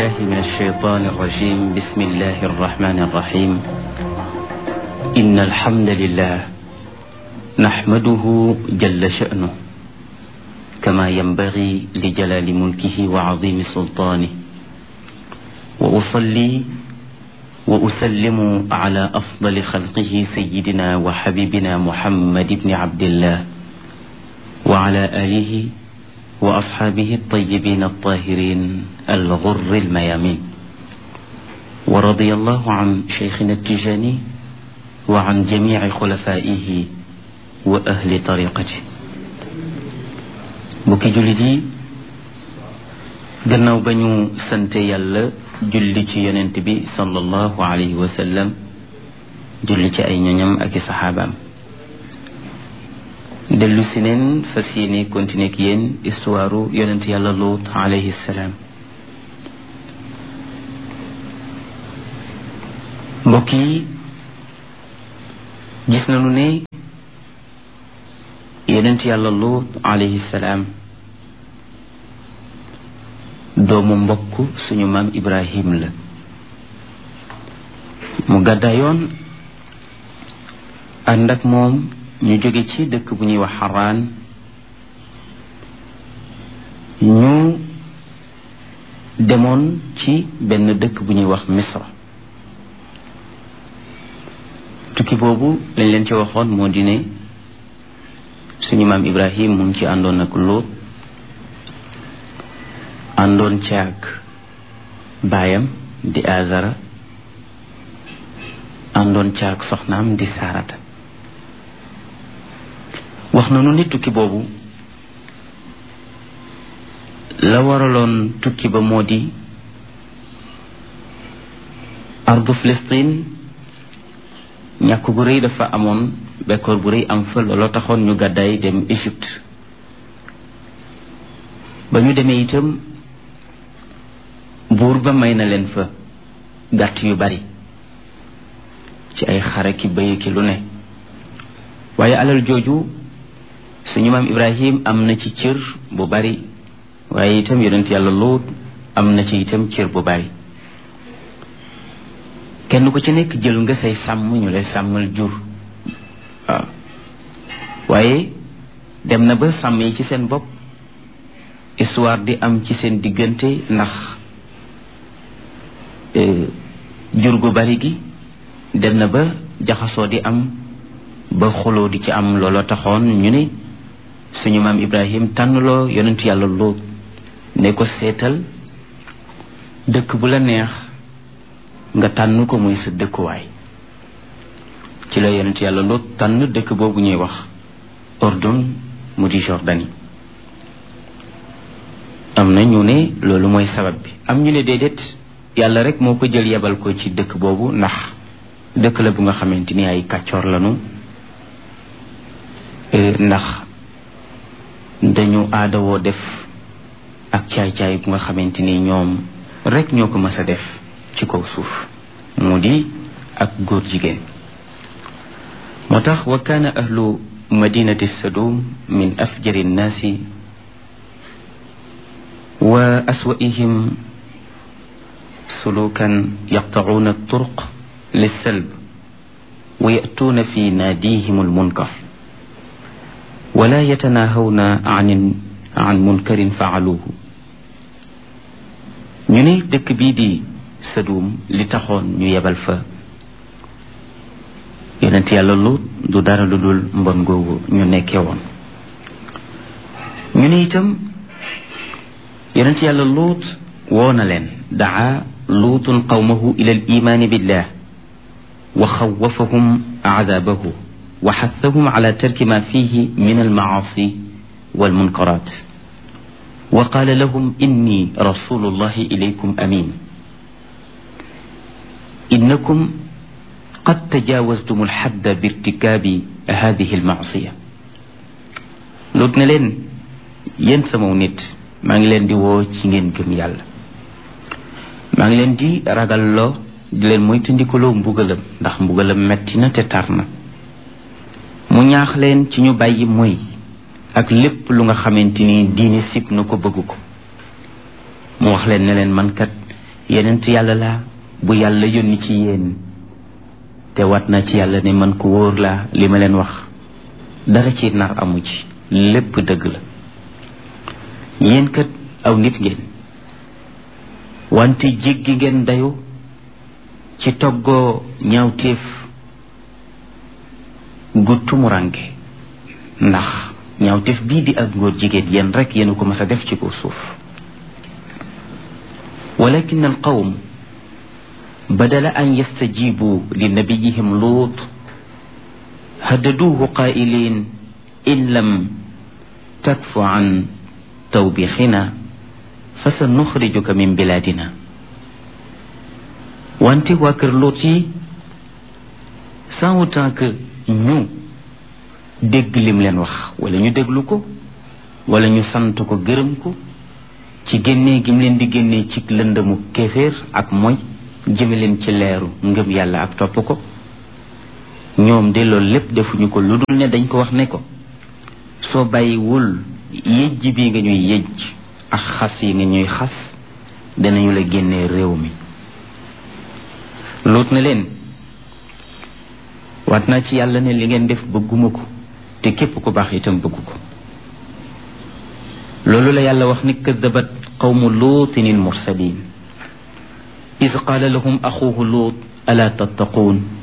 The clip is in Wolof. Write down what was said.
بالله من الشيطان الرجيم بسم الله الرحمن الرحيم إن الحمد لله نحمده جل شأنه كما ينبغي لجلال ملكه وعظيم سلطانه وأصلي وأسلم على أفضل خلقه سيدنا وحبيبنا محمد بن عبد الله وعلى آله وأصحابه الطيبين الطاهرين الغر الميامين ورضي الله عن شيخنا التجاني وعن جميع خلفائه وأهل طريقته mbokki jullit yi gannaaw ba ñu sante yàlla julli ci yonent bi sallallahu alayhi wa sallam julli ci ay ñoñam ak i saxaabaam dellu si neen fas yéene continuer ak yéen histoire yonent yàlla Luut alayhi salaam mbokk yi gis nañu ne yonent yàlla Luut alayhi salaam doomu mbokk suñu maam Ibrahim la mu gàddaayoon ànd ak moom ñu jóge ci dëkk bu ñuy wax xaraan ñu demoon ci benn dëkk bu ñuy wax misra tukki boobu lañ leen ci waxoon moo di ne suñu maam ibrahim mu ngi ci àndoon ak Luut àndoon ci ak baayam di azara àndoon ci ak soxnaam di saarata wax nañu ni tukki boobu la waraloon tukki ba moo di ardu Filistin ñàkk gu rëy dafa amoon bekkoor bu rëy am fa looloo taxoon ñu gàddaay dem Égypte ba ñu demee itam buur ba may na leen fa gàtt yu bari ci ay xare ki bëy ki lu ne waaye alal jooju suñu maam ibrahim am na ci cër bu bari waaye itam yonent yàlla Luut am na ci itam cër bu bari kenn ku ci nekk jël nga say sàmm ñu lay sàmmal jur waaw waaye dem na ba sàmm yi ci seen bopp histoire di am ci seen diggante ndax jur gu bari gi dem na ba jaxasoo di am ba xuloo di ci am looloo taxoon ñu ne suñu maam ibrahim tànnloo yonentu yàlla Luut ne ko seetal dëkk bu la neex nga tànn ko muy sa dëkkuwaay ci la yonentu yàlla Luut tànn dëkk boobu ñuy wax Ordon mu di Jordanie am na ñu ne loolu mooy sabab bi am ñu ne déedéet yàlla rek moo ko jël yebal ko ci dëkk boobu ndax dëkk la bu nga xamante ni ay kàccoor lañu ndax dañu aadawoo def ak caay-caay bu nga xamante ni ñoom rek ñoo ko mës a def ci kaw suuf mu di ak góor jigéen moo tax wa kaana ahlu madinati sadum min afjari nnaasi wa aswaihim sulukan yaqtacuuna turuq lissalb wa yatuuna fi naadihim almunkar wala yatanaahawna an an munkarin faaluuhu ñu ne dëkk bii di Sadum li taxoon ñu yebal fa yonent yàlla Luut du dara lu dul mbon googu ñu nekkee woon ñu ne itam yonent yàlla Luut woo na leen daa luutun qawmahu ila al imaani billah wa xawafahum aadaabahu wa xathahum ala tarki ma fihi min almacaasi walmunkaraat wa qaala lahum inni rasulu llahi ilaykum amin innakum qad tajaawastum alxadda birtikaabi hadihi almacsiya lut ne leen yéen samaw nit maa ngi leen di woo ci ngeen gëm yàlla maa ngi leen di ragalloo di leen moytandikuloo mbugalam ndax mbugalam metti na te tar na mu ñaax leen ci ñu bàyyi moy ak lépp lu nga xamante ni diine sib na ko bëgg ko mu wax leen ne leen man kat yenent yàlla laa bu yàlla yónni ci yéen te wat na ci yàlla ne man ku wóor laa li ma leen wax dara ci nar amu ci lépp dëgg la yéen kat aw nit ngeen wante jéggi ngeen dayu ci toggoo ñaawteef gu tumuranke ndax ñaawteef bii di ak ngóor jigéen yéen rek yéen ko mas a def ci kaw suuf walakin al qawm بدل أن يستجيبوا لنبيهم لوط هددوه قائلين إن لم تكف عن توبيخنا فسنخرجك من بلادنا وانت واكر لوطي sans autant que ñu dégg lim leen wax wala ñu déglu ko wala ñu sant ko gërëm ko ci génnee gim leen di génnee ci lëndëmu kéeféer ak moy jëme leen ci leeru ngëm yàlla ak topp ko ñoom de loolu lépp defuñu ko lu dul ne dañ ko wax ne ko soo bàyyiwul yëjj bi nga ñuy yëjj ak xas yi nga ñuy xas danañu la génnee réew mi luut na leen waat naa ci yàlla ne li ngeen def bëgguma ko te képp ku baax itam bëggu ko loolu la yàlla wax ni kadabat qawmu luutin il mursalin إذ قال لهم أخوه لوط ألا تتقون